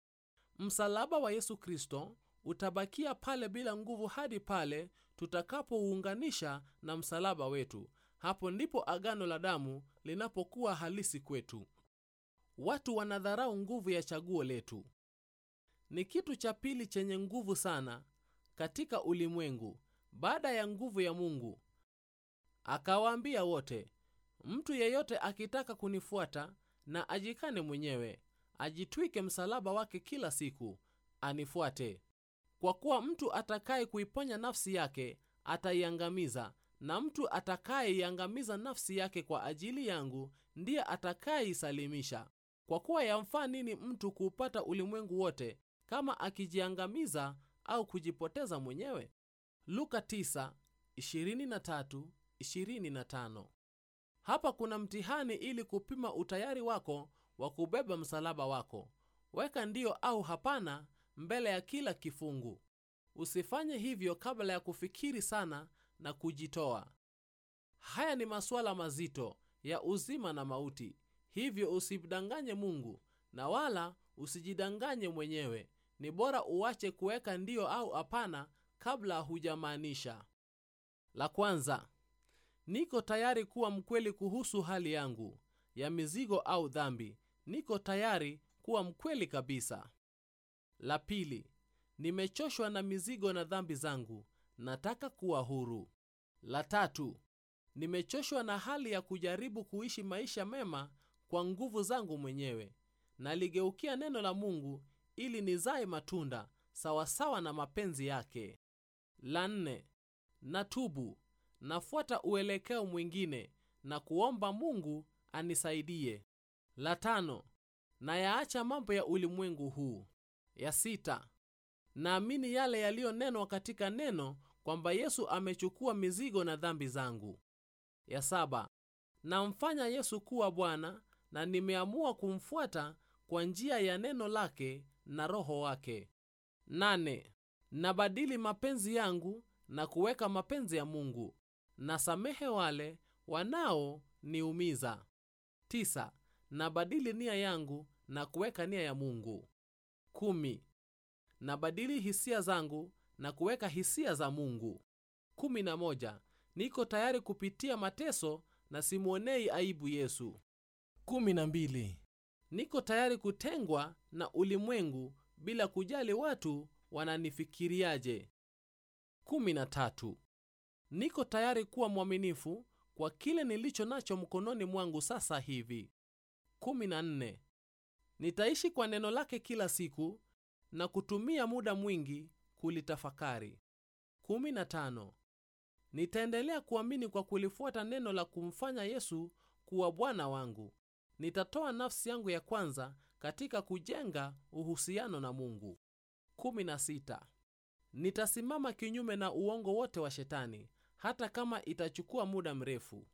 msalaba wa yesu kristo utabakia pale bila nguvu hadi pale tutakapouunganisha na msalaba wetu hapo ndipo agano la damu linapokuwa halisi kwetu watu wanadharau nguvu ya chaguo letu ni kitu cha pili chenye nguvu sana katika ulimwengu baada ya nguvu ya mungu akawaambia wote mtu yeyote akitaka kunifuata na ajikane mwenyewe ajitwike msalaba wake kila siku anifuate kwa kuwa mtu atakaye kuiponya nafsi yake ataiangamiza na mtu atakayeiangamiza nafsi yake kwa ajili yangu ndiye atakayeisalimisha kwa kuwa yamfaa nini mtu kuupata ulimwengu wote kama akijiangamiza au kujipoteza mwenyewe luka 9:23-25 hapa kuna mtihani ili kupima utayari wako wa kubeba msalaba wako weka ndio au hapana mbele ya kila kifungu usifanye hivyo kabla ya kufikiri sana na kujitoa haya ni masuala mazito ya uzima na mauti hivyo usimdanganye mungu na wala usijidanganye mwenyewe ni bora uache kuweka ndio au hapana kabla hujamaanisha la kwanza niko tayari kuwa mkweli kuhusu hali yangu ya mizigo au dhambi niko tayari kuwa mkweli kabisa la pili nimechoshwa na mizigo na dhambi zangu nataka kuwa huru la tatu nimechoshwa na hali ya kujaribu kuishi maisha mema kwa nguvu zangu mwenyewe naligeukia neno la mungu ili nizae matunda sawasawa na mapenzi yake la nne natubu nafuata uelekeo mwingine na kuomba mungu anisaidie la tano nayaacha mambo ya ulimwengu huu ya sita naamini yale yaliyonenwa katika neno kwamba yesu amechukua mizigo na dhambi zangu ya saba namfanya yesu kuwa bwana na nimeamua kumfuata kwa njia ya neno lake na roho wake nane nabadili mapenzi yangu na kuweka mapenzi ya mungu nasamehe wale wanaoniumiza tisa nabadili nia yangu na kuweka nia ya mungu kumi nabadili hisia zangu na kuweka hisia za mungu kumi na moja niko tayari kupitia mateso na simwonei aibu yesu kumi na mbili niko tayari kutengwa na ulimwengu bila kujali watu wananifikiriaje kumi na tatu niko tayari kuwa mwaminifu kwa kile nilicho nacho mkononi mwangu sasa hivi kumi na nne nitaishi kwa neno lake kila siku na kutumia muda mwingi kulitafakari kumi na tano nitaendelea kuamini kwa kulifuata neno la kumfanya yesu kuwa bwana wangu nitatoa nafsi yangu ya kwanza katika kujenga uhusiano na mungu 16 nitasimama kinyume na uongo wote wa shetani hata kama itachukua muda mrefu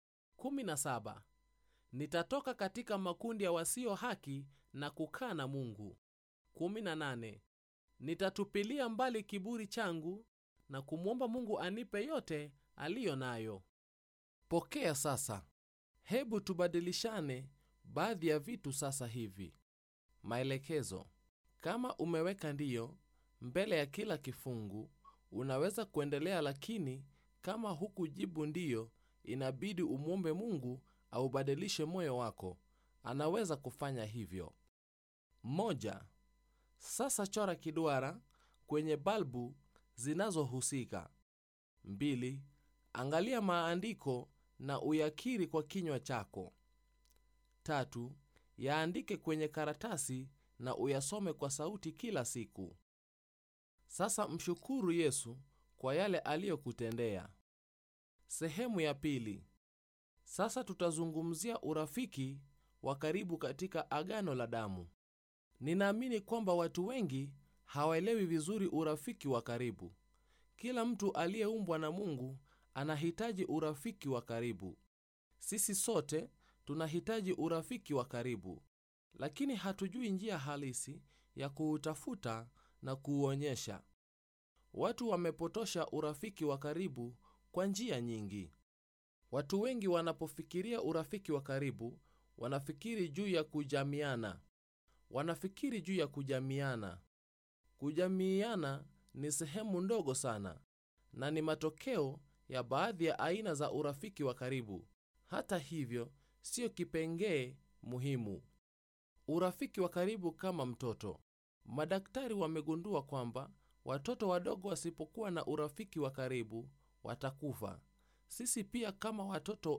17 nitatoka katika makundi ya wasio haki na kukaa na mungu 18 nitatupilia mbali kiburi changu na kumwomba mungu anipe yote aliyo nayo pokea sasa hebu tubadilishane baadhi ya vitu sasa hivi maelekezo kama umeweka ndiyo mbele ya kila kifungu unaweza kuendelea lakini kama hukujibu ndiyo inabidi umwombe mungu aubadilishe moyo wako anaweza kufanya hivyo moja sasa chora kiduara kwenye balbu zinazohusika mbili angalia maandiko na uyakiri kwa kinywa chako tatu yaandike kwenye karatasi na uyasome kwa sauti kila siku sasa mshukuru yesu kwa yale aliyokutendea sehemu ya pili sasa tutazungumzia urafiki wa karibu katika agano la damu ninaamini kwamba watu wengi hawaelewi vizuri urafiki wa karibu kila mtu aliyeumbwa na mungu anahitaji urafiki wa karibu sisi sote tunahitaji urafiki wa karibu lakini hatujui njia halisi ya kuutafuta na kuuonyesha watu wamepotosha urafiki wa karibu kwa njia nyingi watu wengi wanapofikiria urafiki wa karibu wanafikiri juu ya kujamiana wanafikiri juu ya kujamiana kujamiana ni sehemu ndogo sana na ni matokeo ya baadhi ya aina za urafiki wa karibu hata hivyo siyo kipengee muhimu urafiki wa karibu kama mtoto madaktari wamegundua kwamba watoto wadogo wasipokuwa na urafiki wa karibu watakufa sisi pia kama watoto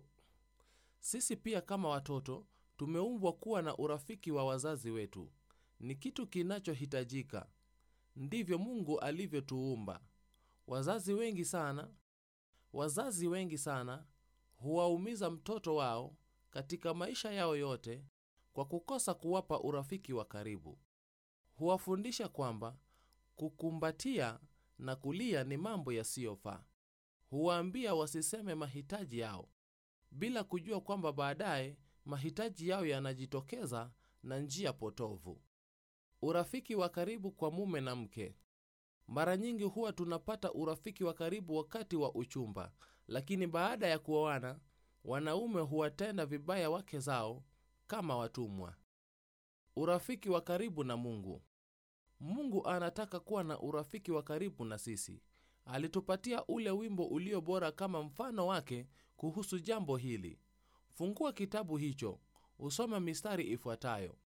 sisi pia kama watoto tumeumbwa kuwa na urafiki wa wazazi wetu ni kitu kinachohitajika ndivyo mungu alivyotuumba wazazi wengi sana wazazi wengi sana huwaumiza mtoto wao katika maisha yao yote kwa kukosa kuwapa urafiki wa karibu huwafundisha kwamba kukumbatia na kulia ni mambo yasiyofaa huwaambia wasiseme mahitaji yao bila kujua kwamba baadaye mahitaji yao yanajitokeza na njia potovu urafiki wa karibu kwa mume na mke mara nyingi huwa tunapata urafiki wa karibu wakati wa uchumba lakini baada ya kuoana wanaume huwatenda vibaya wake zao kama watumwa urafiki wa karibu na mungu mungu anataka kuwa na urafiki wa karibu na sisi alitupatia ule wimbo ulio bora kama mfano wake kuhusu jambo hili fungua kitabu hicho usome mistari ifuatayo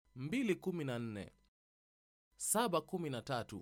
214 713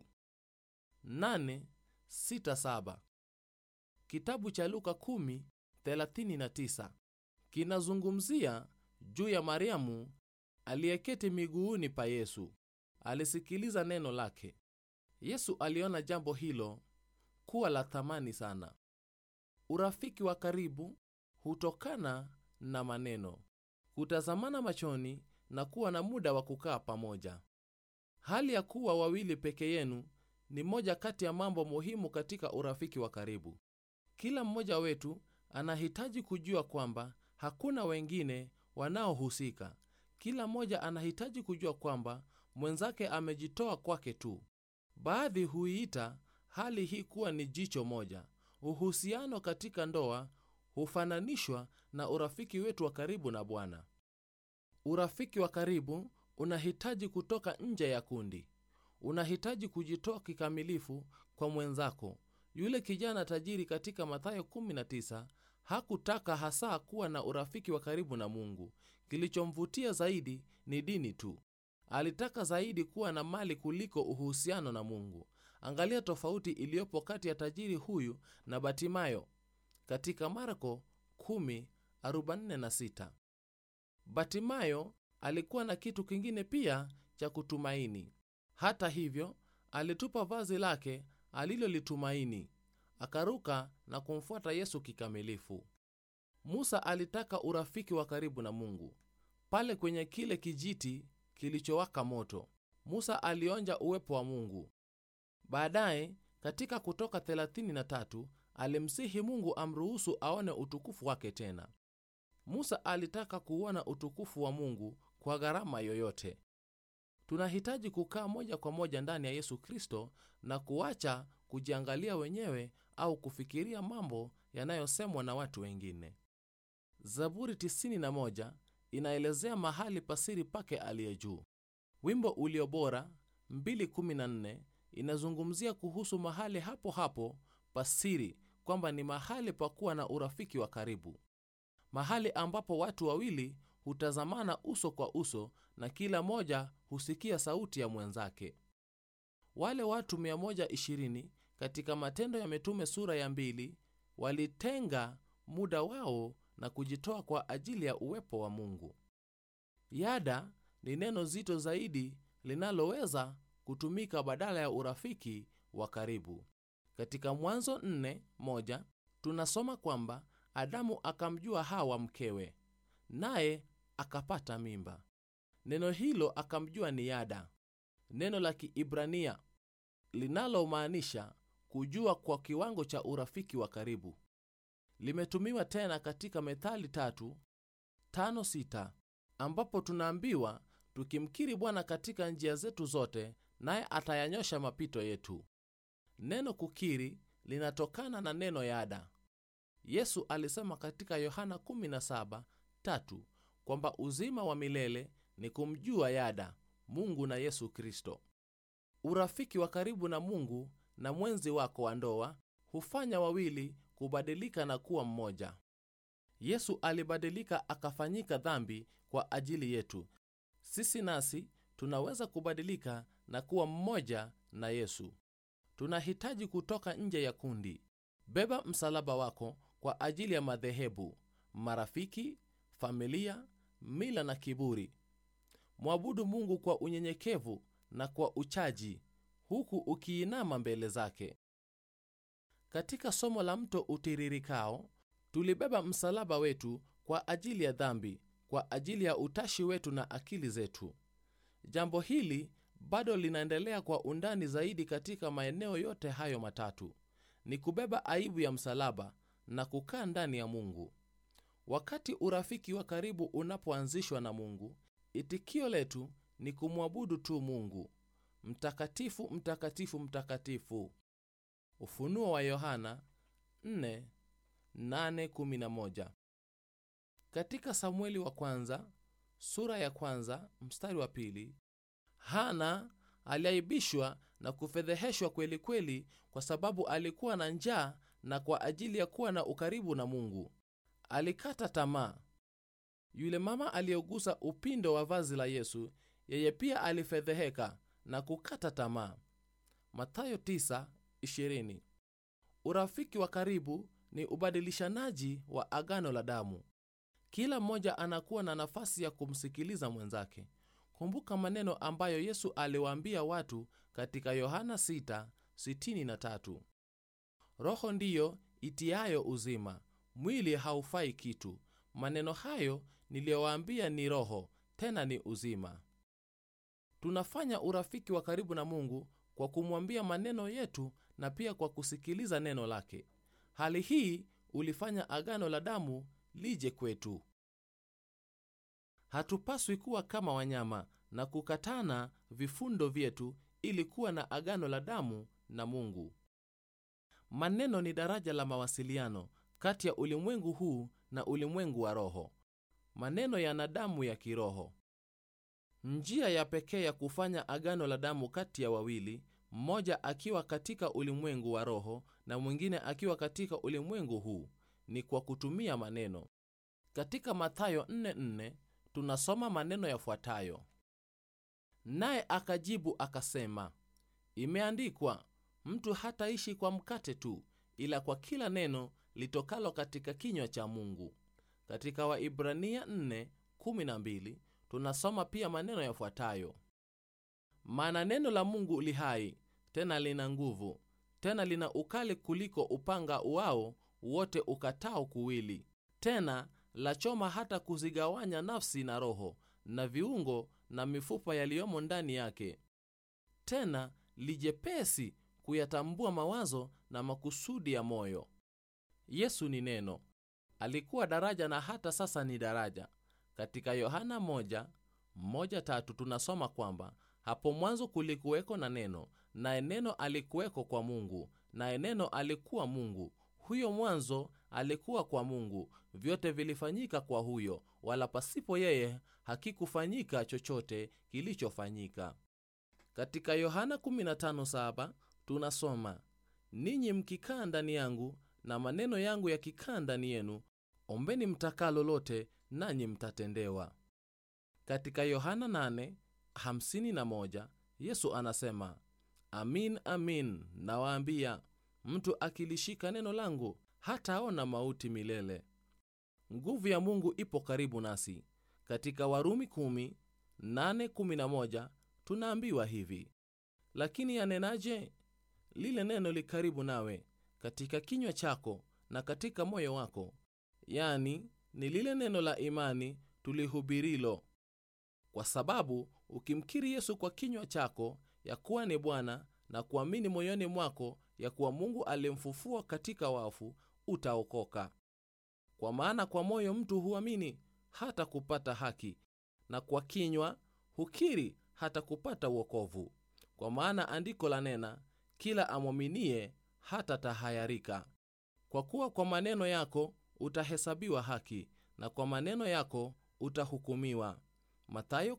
867 kitabu cha luka 10:39 kinazungumzia juu ya mariamu aliyeketi miguuni pa yesu alisikiliza neno lake yesu aliona jambo hilo kuwa la thamani sana urafiki wa karibu hutokana na maneno kutazamana machoni na kuwa na muda wa kukaa pamoja hali ya kuwa wawili peke yenu ni moja kati ya mambo muhimu katika urafiki wa karibu kila mmoja wetu anahitaji kujua kwamba hakuna wengine wanaohusika kila mmoja anahitaji kujua kwamba mwenzake amejitoa kwake tu baadhi huiita hali hii kuwa ni jicho moja uhusiano katika ndoa hufananishwa na urafiki wetu wa karibu na bwana urafiki wa karibu unahitaji kutoka nje ya kundi unahitaji kujitoa kikamilifu kwa mwenzako yule kijana tajiri katika mathayo 19 hakutaka hasa kuwa na urafiki wa karibu na mungu kilichomvutia zaidi ni dini tu alitaka zaidi kuwa na mali kuliko uhusiano na mungu angalia tofauti iliyopo kati ya tajiri huyu na batimayo katika marko 10:46 batimayo alikuwa na kitu kingine pia cha kutumaini hata hivyo alitupa vazi lake alilolitumaini akaruka na kumfuata yesu kikamilifu musa alitaka urafiki wa karibu na mungu pale kwenye kile kijiti kilichowaka moto musa alionja uwepo wa mungu baadaye katika kutoka 33 alimsihi mungu amruhusu aone utukufu wake tena musa alitaka kuona utukufu wa mungu kwa gharama yoyote tunahitaji kukaa moja kwa moja ndani ya yesu kristo na kuacha kujiangalia wenyewe au kufikiria mambo yanayosemwa na watu wengine zaburi 91 inaelezea mahali pasiri pake aliye juu wimbo ulio bora 214 inazungumzia kuhusu mahali hapo hapo pasiri kwamba ni mahali pa kuwa na urafiki wa karibu mahali ambapo watu wawili hutazamana uso kwa uso na kila moja husikia sauti ya mwenzake wale watu 120 katika matendo ya mitume sura ya mbili walitenga muda wao na kujitoa kwa ajili ya uwepo wa mungu yada ni neno zito zaidi linaloweza kutumika badala ya urafiki wa karibu katika mwanzo 4:1 tunasoma kwamba adamu akamjua hawa mkewe naye akapata mimba neno hilo akamjua ni yada neno la kiibrania linalomaanisha kujua kwa kiwango cha urafiki wa karibu limetumiwa tena katika methali tatu tano sita ambapo tunaambiwa tukimkiri bwana katika njia zetu zote naye atayanyosha mapito yetu neno kukiri linatokana na neno yada yesu alisema katika yohana 17 tatu kwamba uzima wa milele ni kumjua yada mungu na yesu kristo urafiki wa karibu na mungu na mwenzi wako wa ndoa hufanya wawili kubadilika na kuwa mmoja yesu alibadilika akafanyika dhambi kwa ajili yetu sisi nasi tunaweza kubadilika na kuwa mmoja na yesu tunahitaji kutoka nje ya kundi beba msalaba wako kwa ajili ya madhehebu marafiki familia mila na kiburi mwabudu mungu kwa unyenyekevu na kwa uchaji huku ukiinama mbele zake katika somo la mto utiririkao tulibeba msalaba wetu kwa ajili ya dhambi kwa ajili ya utashi wetu na akili zetu jambo hili bado linaendelea kwa undani zaidi katika maeneo yote hayo matatu ni kubeba aibu ya msalaba na kukaa ndani ya mungu wakati urafiki wa karibu unapoanzishwa na mungu itikio letu ni kumwabudu tu mungu mtakatifu mtakatifu mtakatifu ufunuo wa yohana 4:8-11 katika samueli wa kwanza sura ya kwanza mstari wa pili hana aliaibishwa na kufedheheshwa kweli kweli kwa sababu alikuwa na njaa na kwa ajili ya kuwa na ukaribu na mungu alikata tamaa yule mama aliyegusa upindo wa vazi la yesu yeye pia alifedheheka na kukata tamaa mathayo 9:20 urafiki wa karibu ni ubadilishanaji wa agano la damu kila mmoja anakuwa na nafasi ya kumsikiliza mwenzake kumbuka maneno ambayo yesu aliwaambia watu katika yohana 6:63 roho ndiyo itiayo uzima mwili haufai kitu maneno hayo niliyowaambia ni roho tena ni uzima tunafanya urafiki wa karibu na mungu kwa kumwambia maneno yetu na pia kwa kusikiliza neno lake hali hii ulifanya agano la damu lije kwetu hatupaswi kuwa kama wanyama na kukatana vifundo vyetu ili kuwa na agano la damu na mungu maneno ni daraja la mawasiliano kati ya ulimwengu huu na ulimwengu wa roho maneno yana damu ya kiroho njia ya pekee ya kufanya agano la damu kati ya wawili mmoja akiwa katika ulimwengu wa roho na mwingine akiwa katika ulimwengu huu ni kwa kutumia maneno katika mathayo 44 tunasoma maneno yafuatayo naye akajibu akasema imeandikwa mtu hataishi kwa mkate tu ila kwa kila neno litokalo katika kinywa cha mungu katika waibrania 4:12 tunasoma pia maneno yafuatayo maana neno la mungu li hai tena lina nguvu tena lina ukali kuliko upanga uao wote ukatao kuwili tena lachoma hata kuzigawanya nafsi na roho na viungo na mifupa yaliyomo ndani yake tena lijepesi kuyatambua mawazo na makusudi ya moyo. Yesu ni neno, alikuwa daraja na hata sasa ni daraja. Katika Yohana 1:1-3 tunasoma kwamba hapo mwanzo kulikuweko na neno, naye neno alikuweko kwa Mungu, naye neno alikuwa Mungu. Huyo mwanzo alikuwa kwa Mungu. Vyote vilifanyika kwa huyo, wala pasipo yeye hakikufanyika chochote kilichofanyika. Katika Yohana 15:7 tunasoma, ninyi mkikaa ndani yangu na maneno yangu yakikaa ndani yenu, ombeni mtakalo lote, nanyi mtatendewa. Katika Yohana 8:51 Yesu anasema, amin amin nawaambia, mtu akilishika neno langu hataona mauti milele. Nguvu ya Mungu ipo karibu nasi. Katika Warumi 10:8-11 tunaambiwa hivi, lakini yanenaje? Lile neno li karibu nawe, katika kinywa chako na katika moyo wako, yani ni lile neno la imani tulihubirilo. Kwa sababu ukimkiri Yesu kwa kinywa chako ya kuwa ni Bwana na kuamini moyoni mwako ya kuwa Mungu alimfufua katika wafu, utaokoka. Kwa maana kwa moyo mtu huamini hata kupata haki, na kwa kinywa hukiri hata kupata wokovu. Kwa maana andiko la nena, kila amwaminie hata tahayarika. Kwa kuwa kwa maneno yako utahesabiwa haki, na kwa maneno yako utahukumiwa. Mathayo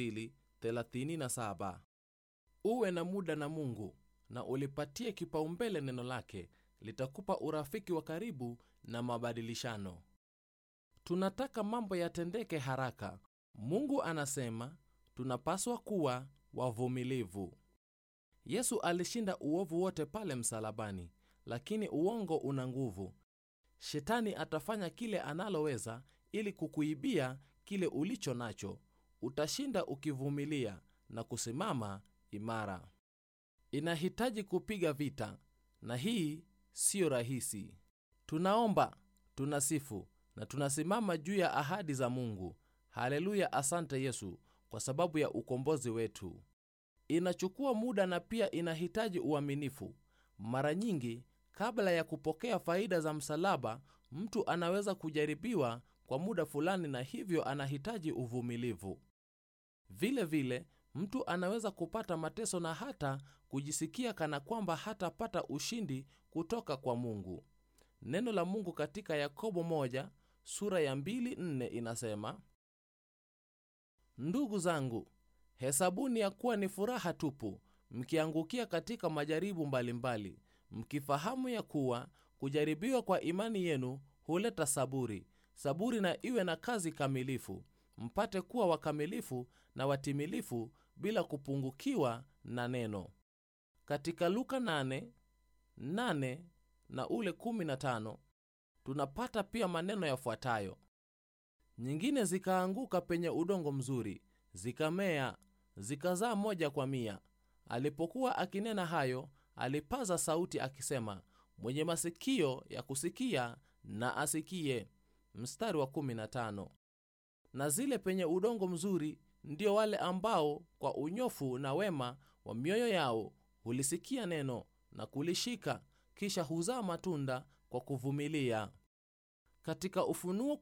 12:37. Uwe na muda na Mungu na ulipatie kipaumbele neno lake, litakupa urafiki wa karibu na mabadilishano. Tunataka mambo yatendeke haraka. Mungu anasema tunapaswa kuwa wavumilivu. Yesu alishinda uovu wote pale msalabani, lakini uongo una nguvu. Shetani atafanya kile analoweza ili kukuibia kile ulicho nacho. Utashinda ukivumilia na kusimama imara. Inahitaji kupiga vita, na hii siyo rahisi. Tunaomba, tunasifu na tunasimama juu ya ahadi za Mungu. Haleluya! Asante Yesu kwa sababu ya ukombozi wetu. Inachukua muda na pia inahitaji uaminifu. Mara nyingi, kabla ya kupokea faida za msalaba, mtu anaweza kujaribiwa kwa muda fulani, na hivyo anahitaji uvumilivu. Vile vile, mtu anaweza kupata mateso na hata kujisikia kana kwamba hatapata ushindi kutoka kwa Mungu. Neno la Mungu katika Yakobo moja sura ya mbili nne inasema, ndugu zangu, hesabuni ya kuwa ni furaha tupu mkiangukia katika majaribu mbalimbali mbali, mkifahamu ya kuwa kujaribiwa kwa imani yenu huleta saburi. Saburi na iwe na kazi kamilifu, mpate kuwa wakamilifu na watimilifu bila kupungukiwa na neno. Katika Luka 8, 8 na ule 15 tunapata pia maneno yafuatayo: nyingine zikaanguka penye udongo mzuri, zikamea, zikazaa moja kwa mia. Alipokuwa akinena hayo, alipaza sauti akisema, mwenye masikio ya kusikia na asikie. Mstari wa 15. Na zile penye udongo mzuri ndio wale ambao kwa unyofu na wema wa mioyo yao hulisikia neno na kulishika, kisha huzaa matunda kwa kuvumilia. Katika Ufunuo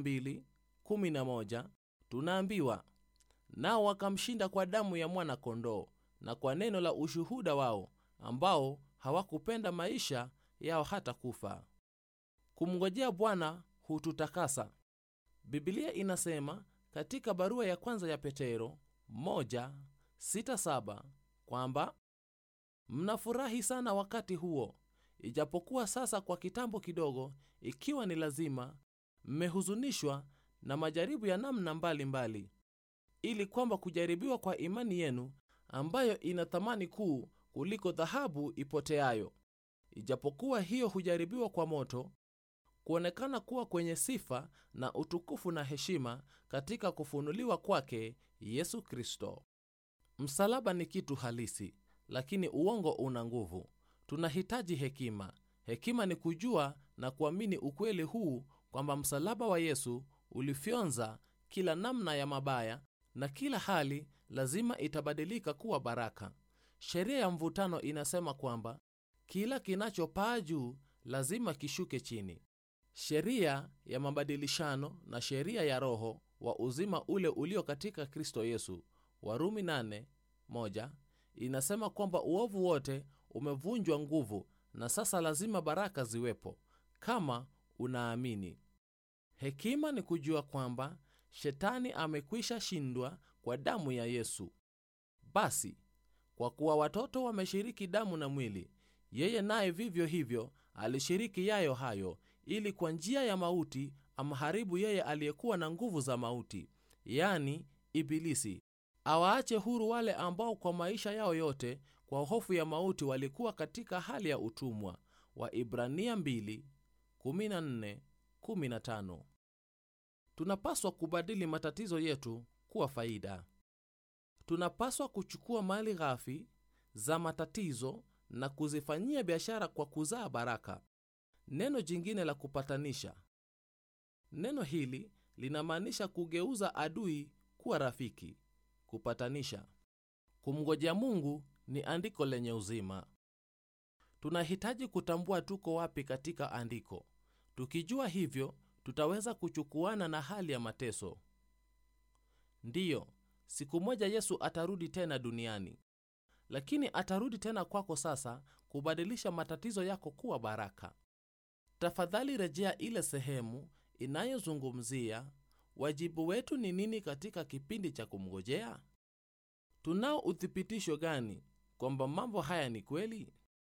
12:11 tunaambiwa, nao wakamshinda kwa damu ya mwana-kondoo na kwa neno la ushuhuda wao, ambao hawakupenda maisha yao hata kufa. Kumngojea Bwana hututakasa. Biblia inasema katika barua ya kwanza ya Petero 1:6-7 kwamba mnafurahi sana wakati huo, ijapokuwa sasa kwa kitambo kidogo, ikiwa ni lazima, mmehuzunishwa na majaribu ya namna mbalimbali mbali, ili kwamba kujaribiwa kwa imani yenu ambayo ina thamani kuu kuliko dhahabu ipoteayo, ijapokuwa hiyo hujaribiwa kwa moto, kuonekana kuwa kwenye sifa na utukufu na heshima katika kufunuliwa kwake Yesu Kristo. Msalaba ni kitu halisi, lakini uongo una nguvu. Tunahitaji hekima. Hekima ni kujua na kuamini ukweli huu kwamba msalaba wa Yesu ulifyonza kila namna ya mabaya na kila hali lazima itabadilika kuwa baraka. sheria ya mvutano inasema kwamba kila kinachopaa juu lazima kishuke chini. Sheria ya mabadilishano na sheria ya Roho wa uzima ule ulio katika Kristo Yesu, Warumi 8:1 inasema kwamba uovu wote umevunjwa nguvu na sasa lazima baraka ziwepo kama unaamini. Hekima ni kujua kwamba shetani amekwisha shindwa kwa damu ya Yesu. Basi kwa kuwa watoto wameshiriki damu na mwili, yeye naye vivyo hivyo alishiriki yayo hayo, ili kwa njia ya mauti amharibu yeye aliyekuwa na nguvu za mauti, yani Ibilisi, awaache huru wale ambao kwa maisha yao yote kwa hofu ya mauti walikuwa katika hali ya utumwa. Waibrania 2:14-15. Tunapaswa kubadili matatizo yetu kuwa faida. Tunapaswa kuchukua mali ghafi za matatizo na kuzifanyia biashara kwa kuzaa baraka. Neno jingine la kupatanisha. Neno hili linamaanisha kugeuza adui kuwa rafiki. Kupatanisha. Kumngojea Mungu ni andiko lenye uzima. Tunahitaji kutambua tuko wapi katika andiko. Tukijua hivyo, tutaweza kuchukuana na hali ya mateso. Ndiyo, siku moja Yesu atarudi tena duniani, lakini atarudi tena kwako sasa kubadilisha matatizo yako kuwa baraka. Tafadhali rejea ile sehemu inayozungumzia wajibu wetu ni nini katika kipindi cha kumngojea. Tunao uthibitisho gani kwamba mambo haya ni kweli?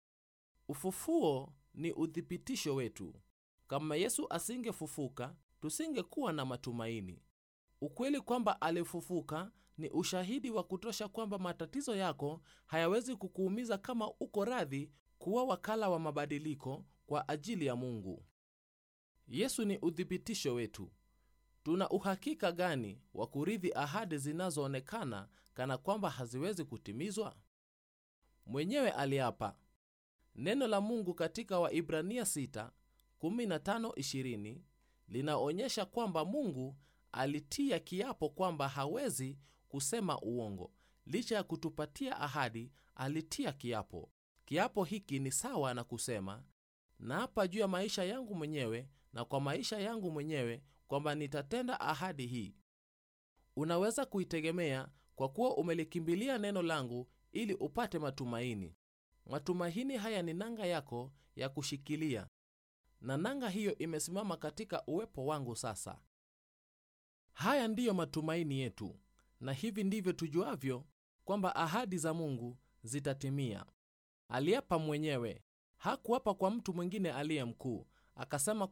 Ufufuo ni uthibitisho wetu. Kama Yesu asingefufuka, tusingekuwa na matumaini. Ukweli kwamba alifufuka ni ushahidi wa kutosha kwamba matatizo yako hayawezi kukuumiza kama uko radhi kuwa wakala wa mabadiliko kwa ajili ya Mungu. Yesu ni uthibitisho wetu. Tuna uhakika gani wa kurithi ahadi zinazoonekana kana kwamba haziwezi kutimizwa? Mwenyewe aliapa. Neno la Mungu katika Waibrania 6:15-20 linaonyesha kwamba Mungu alitia kiapo kwamba hawezi kusema uongo. Licha ya kutupatia ahadi, alitia kiapo. Kiapo hiki ni sawa na kusema, naapa juu ya maisha yangu mwenyewe na kwa maisha yangu mwenyewe kwamba nitatenda ahadi hii. Unaweza kuitegemea kwa kuwa umelikimbilia neno langu ili upate matumaini. Matumaini haya ni nanga yako ya kushikilia, na nanga hiyo imesimama katika uwepo wangu sasa. Haya ndiyo matumaini yetu, na hivi ndivyo tujuavyo kwamba ahadi za Mungu zitatimia. Aliapa mwenyewe, hakuapa kwa mtu mwingine aliye mkuu. Akasema